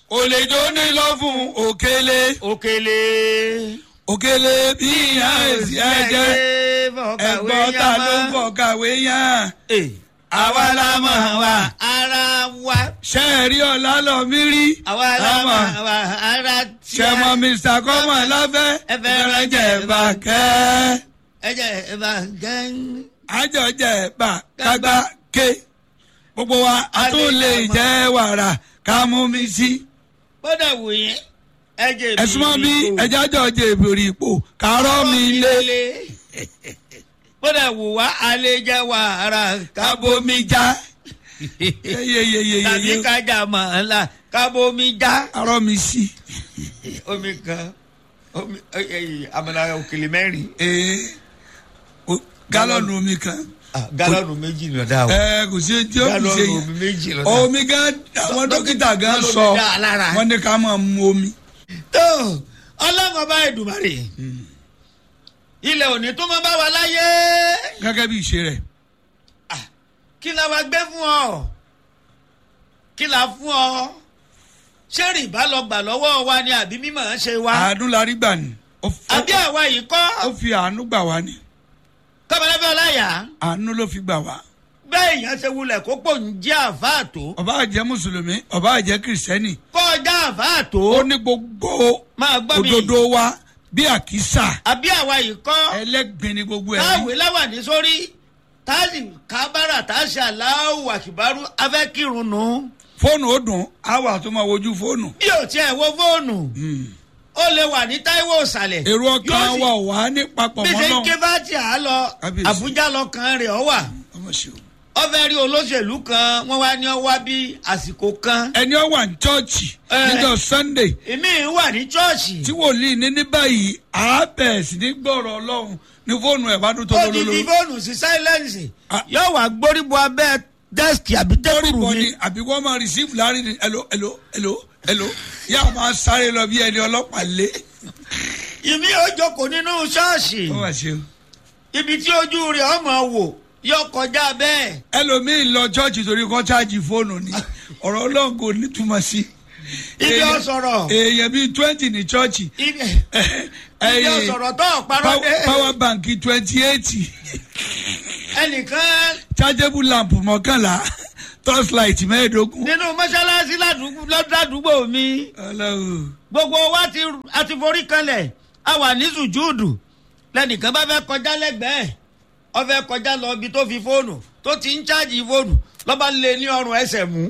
olè tó ní lọ fún òkèlè òkèlè. òkèlè bí ìyá èsì ẹ̀jẹ̀ ẹ̀gbọ́n ta ló ń fọ̀ kàwé yàn. àwa la mọ̀ wá ara wa. ṣé ẹ rí ọ̀la lọ mí rí. àwa la mọ̀ wá ara tí ṣe mọ mr kọ́mọ láfẹ́ Ẹ fẹ́ rán jẹ bá kẹ́. ẹ jẹ́ ẹ bá gán. àjọ jẹ bá kágbá ké. gbogbo wa a tún lè jẹ wàrà ká mú mi sí. bọ́dà wò yẹn ẹ jẹ́ bí ẹ̀sùn mọ́ bí ipò. ẹja jọ jẹ ìbòrì ipò kárọ́ mi lé. bọ́dà wò wá àlejò wàrà kábomi já. tàbí yeyeyeyeye kájà màálà kábomi já. kárọ́ mi sí. omi kan omi ẹ- ẹ- àmàlà òkèlè mẹ́rin ee o- gálọ̀nù omi kan. Ah, gálọ́ọ̀nù méjì lọ́dà o ẹ kò sí tí ó kù sí gálọ́ọ̀nù yẹn. omi méjì lọ́dà. omi gan àwọn dókítà gan ló sọ fi dá a lára. wọn ní ká máa mu omi. tó ọlọ́run ọba ẹ̀dùnmarè ilẹ̀ òní tó máa bá wa láyé gẹ́gẹ́ bí ìṣe rẹ̀. kí la wa gbé fún ọ kí la fún ọ ṣé rìbá lọ gbà lọ́wọ́ wa ni àbí mímọ̀ ń ṣe wa àánú la rí gbà ní. ó f- àbí àwa yìí kọ́ ó fi àánú gbà wá ní. kọ́mọlẹ́fẹ́ ọláyà àánú ló fi gbà wá. bẹ́ẹ̀ èèyàn ṣe wulẹ̀ kó pò ń jẹ́ àfáà tó ọba àjẹ́ mùsùlùmí ọba àjẹ́ kìrìsìtẹ́nì. kọ́ ọjà àfáà tó ó ní gbogbo máa gbọ́ mi òdodo wa bí àkísà àbí àwa yìí kọ́ ẹlẹ́gbin ni gbogbo ẹ̀ táwé rí. láwà ní sórí táàsì kábàrà táàsì aláwò àkìbárú afẹ́kírun nù. fóònù ó dùn á wà tó máa wojú fóònù. bí o tiẹ̀ wo fóònù ó lè wà ní táíwò ìsàlẹ̀. èrò ọkàn Yóò sì- wa ò wá ní papọ̀ bí mọ́ ṣe ń ké náà. bá tì á lọ Kábíyèsí. àbújá lọkàn rẹ̀ ọ wà. ọmọ ṣe o. ó fẹ́ rí olóṣèlú kan wọ́n wá ní ọ wá bí àsìkò kan. ẹni ọ wà ní chọ́ọ̀chì Ẹ. níjọ́ sunday èmi wà ní chọ́ọ̀chì. tí wòlíì ní ní báyìí àábẹ̀ sí ní gbọ́rọ̀ ọlọ́run ní fóònù ẹ̀ bá dún tó ó ti fi lólóló. fóònù sí sáílẹ̀nsì Ah. yóò wá gbóríbo abẹ́ dẹ́sìkì àbí lórí tẹ́kùrù bọ́ mi. ni àbí wọ́n máa receive láàrin ní ẹ̀lò ẹ̀lò ẹ̀lò ẹ̀lò yá a máa sáré lọ bí ẹni ọlọ́pàá lé. ìmí ò jókòó nínú ṣọ́ọ̀ṣì. ó mà ṣe o. ibi tí ojú rẹ̀ ọmọ wò yọ kọjá bẹ́ẹ̀. ẹlòmíín lọ chọ́ọ̀chì torí kọ́ cháàjì fóònù ni ọ̀rọ̀ ọlọ́run kò nítumọ̀ sí. ibi Èèyàn- ọ̀sọ̀rọ̀ èèyàn bíi twenty ní chọ́ọ̀chì ibi ibi ọ̀sọ̀rọ̀ tó ọ̀parọ́ dé power bank twenty eight ẹnìkan chargeable lamp mọ́kànlá torchlight mẹ́ẹ̀ẹ́dógún. nínú mọ́ṣáláṣí ládùúgbò- ládùúgbò mi ọlọ́run gbogbo wa ti a ti forí kanlẹ̀ a wà ní sùjúùdù lẹ́nìkan bá fẹ́ kọjá lẹ́gbẹ̀ẹ́ ọ fẹ́ kọjá lọ ibi tó fi fóònù tó ti ń ṣáàjì fóònù lọ́ba lé ní ọrùn ẹsẹ̀ mú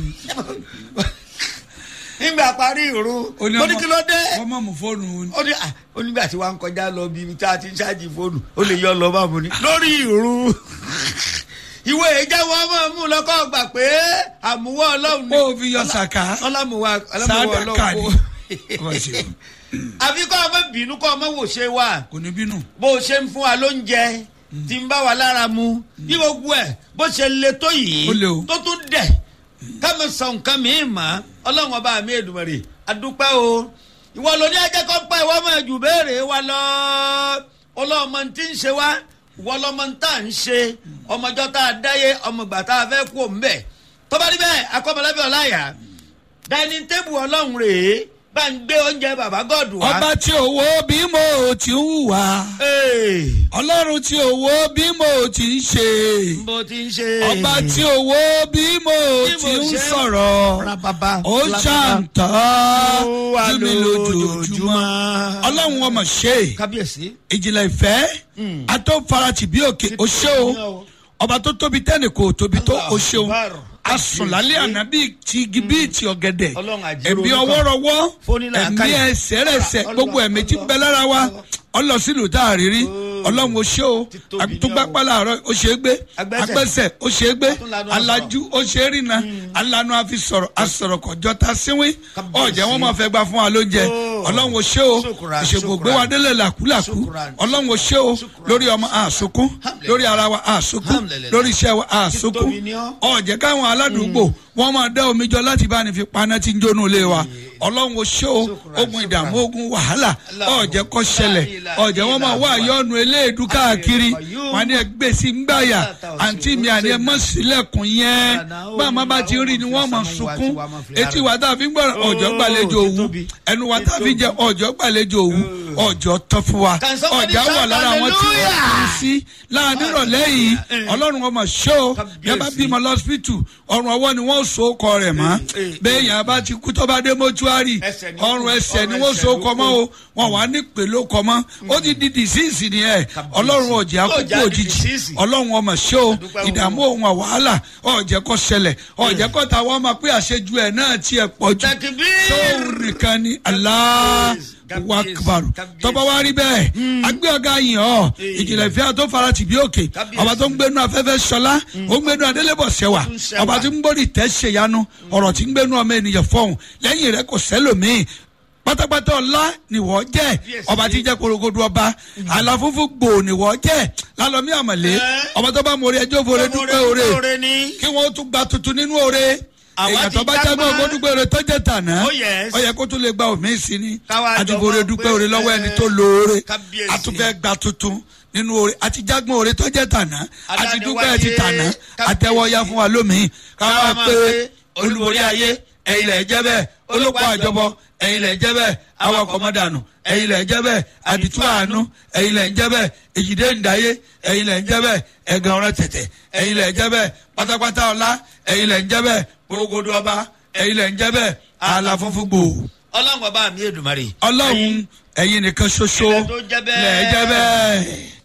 nígbà parí ìrún Ó ní mo ní ọmọ- kí ló dé. wọ́n mọ̀ mú fóònù ó ní à ó nígbà tí wàá ń kọjá lọ bí ibi tá a ti ń ṣáàjì fóònù ó lè yọ lọ bá mu ni. lórí ìrú ìwé ìjáwọ́ máa mú lọ́kọ́ gbà pé àmúwọ́ ọlọ́run ni. ó fi yọ sàká ọlámùwà ọlámùwà sádàkà ni. ọlọ́run Ọmọ ṣe o. àfi kọ́ ọmọ bínú kọ́ ọmọ wò ṣe wà kò ní bínú. bó o ṣe ń fún wa lóúnjẹ tí ń bá wa lára mu bí gbogbo ẹ̀ bó ṣe le tó yìí Ó le o. tó tún dẹ̀ kámi sọ nǹkan mi mà ọlọ́run ọba mi èdùmọ̀rè àdúpẹ́ o ìwọ ló ní ajẹ́ kọ́ pẹ́ ìwọ máa jù béèrè wa lọ ọlọ́mọ tí ń ṣe wá ìwọ lọ́mọ tá à ń ṣe ọmọjọ́ tá a dáyé ọmọ ìgbà tá a fẹ́ kú òun bẹ̀ tọ́ba níbẹ̀ akọ́mọlábẹ́ ọláyà dining table ọlọ́run rèé bá ń gbé oúnjẹ bàbá gọ́ọ̀dù wá. ọba tí òwò bí mo ti ń hùwà Ee, ọlọ́run tí òwò bí mo ti ń ṣe bó ti ń ṣe. ọba tí òwò bí mo Bí ti mo ń ṣe sọ̀rọ̀ Rababa, ó rababa. ṣàǹtà Ó wà jù mí lójoojúmọ́ ọlọ́run ọmọ ṣe kábíyèsí. ìjìnlẹ̀ ìfẹ́ atọ́farati bí òkè o ṣé o ọba tó tóbi tẹ́nì kò tóbi tó o ṣeun Akbar. asùnlálẹ́ àná bíi ti igi bíi ti ọ̀gẹ̀dẹ̀ Ọlọ́run àjẹrò ẹ̀mí olùkọ́. ọwọ́rọwọ́ Fónílà ẹ̀mí káyà. ẹsẹ̀ rẹ̀sẹ̀ Ọlọ́run gbogbo ẹ̀mí tí ń bẹ lára wa ọlọ́sílù tá a rí rí ọlọ́run o ṣé o Ti tóbi ní àtúgbàpá làárọ̀ o ṣe é gbé Agbẹ́sẹ̀. agbẹ́sẹ̀ o ṣe é gbé Atúnlanu alájú o ṣe é rìnà alanu àfi sọ̀rọ̀ asọ̀rọ̀ kọjọ́ ta síwín Kábíyèsí. ọ̀jẹ̀ wọn máa fẹ́ gbà fún wa lóúnjẹ Oh. ọlọ́run o ṣé o Ṣùkúrà, ìṣègùn gbé ṣùkúrà. wa délẹ̀ làkúlàkú Ṣùkúrà. ọlọ́run o ṣé o Ṣùkúrà. lórí ọmọ àsùnkún Alhamdulillah. lórí ara wa àsùnkún Alhamdulillah. lórí iṣẹ́ wa àsùnkún Títóbi ni ọ́. ọ̀jẹ̀ káwọn aládùúgbò wọ́n máa dá omi jọ láti bá ní fi paná tí ń jónú ilé wa ọlọ́run o ṣé o Shukran, ogun ìdààmú shukran. ogun wàhálà Allahu. ọ̀jẹ̀ kọ́ ṣẹlẹ̀ La ilaha ọ̀jẹ̀ wọn máa wá illallah. àyọ̀nù eléèdú káàkiri Qayyum. wọn ni ẹ gbé sí ngbàyà La ta'usu àǹtí mi àní ẹ mọ̀ sílẹ̀kùn yẹn Lana, bá a máa bá ti rí ni wọ́n mọ̀ sunkún etí wa tá a fi ń gbọ́rọ̀ ọ̀jọ̀ gbàlejò òwú títóbi. ẹnu wa tá a fi jẹ ọ̀jọ̀ gbàlejò òwú ọ̀jọ̀ tán fún wa Can somebody ọ̀jà wà shout lára àwọn tí wọ́n hallelujah? kú sí láàánú ìrọ̀lẹ́ yìí ọlọ́run ọmọ ṣó Kábíyèsí. yẹn bá bímọ lọ́sípítù ọrùn ọwọ́ ni wọ́n so kọ rẹ̀ mọ́ eh, bẹ́ẹ̀ yẹn bá ti kú tó bá dé mọ́túárì Ẹsẹ̀ ni- ọrùn ẹsẹ̀ ni ọrùn wọ́n ẹsẹ̀ so ló kọ mọ́ o wọn wà ní pèló kọ mọ́ ó ti di dìsíìsì nìyẹn ọlọ́run ọ̀jẹ̀ akókò Ọjà di òjijì disease. ọlọ́run ọmọ ṣó Àdúpẹ́ o. ìdààmú òun wàhálà ọ̀jẹ̀ kọ́ ṣẹlẹ̀ ọ̀jẹ̀ kọ́ ta wọ́n máa pé àṣejù ẹ̀ náà tiẹ̀ pọ̀ jù Takbir. sóòrùn nìkan ni Allah Kábíyèsí, wakabaru kábíyèsí. tọ́ba wa rí bẹ́ẹ̀ agbé ọ̀gá yìí ọ́ ìjìnlẹ̀ fíà tó fara tì bí òkè Kábíyèsí. ọba tó ń gbénu afẹ́fẹ́ sọlá ó ń gbénu adélébọ̀ sẹ́wà Tún sẹ́wà. ọba tí ń gbórí tẹ́ ṣèyanu ọ̀rọ̀ tí ń gbénu ọmọ ènìyàn fọ́hùn lẹ́yìn rẹ̀ kò sẹ́lòmíì pátápátá ọlá nìwọ jẹ Kábíyèsí. ọba tí jẹ korogodo ọba àlàfúnfú gbò nìwọ jẹ lálọmí àmàlẹ Ẹ́. ọba tó bá mọ orí ẹjọ́ fòrè dúpẹ́ òre Oore ni. kí wọ́n tún gba tuntun nínú òre Àwa èèyàn ti tó bá jágbá. jágbá ògbódúgbò rẹ tó jẹ tànà Oh, yes. ó yẹ kó tún lè gba òmíì sí ni Káwa jọ àdìbòrè máa dúpẹ́ pé, òre lọ́wọ́ ẹ, ẹni tó lóore kábíyèsí. àtúfẹ́ gba tuntun nínú òre àti jágbọ́n òre tó jẹ tànà àti dúpẹ́ Adániwáyé, ti tànà kábíyèsí. àtẹwọ́yá fún wa lómìn káwa Káwa máa pé pé, olúborí ayé ẹ̀yin lẹ̀ jẹ́ bẹ́ẹ̀ olóko àjọbọ ẹ̀yin lẹ̀ jẹ́ bẹ́ẹ̀ awakọ̀ mọ́dànù ẹ̀yin lẹ̀ jẹ́ bẹ́ẹ̀ àdìtú àánú ẹ̀yin lẹ̀ jẹ́ bẹ́ẹ̀ èjìdé ǹdáyé ẹ̀yin lẹ̀ jẹ́ bẹ́ẹ̀ ẹ̀gàn ọ̀rọ̀ tẹ̀tẹ̀ ẹ̀yin lẹ̀ jẹ́ bẹ́ẹ̀ pátápátá ọlá ẹ̀yin lẹ̀ jẹ́ bẹ́ẹ̀ gbogbo ọba ẹ̀yin lẹ̀ jẹ́ bẹ́ẹ̀ àlà funfun gbòò ọlọ́run ọba mi èdùmarè. ọlọ́run ẹ̀yin nìkan ṣoṣo Ilẹ̀ tó jẹ́ bẹ́ẹ̀. lẹ̀ jẹ́ bẹ́ẹ̀.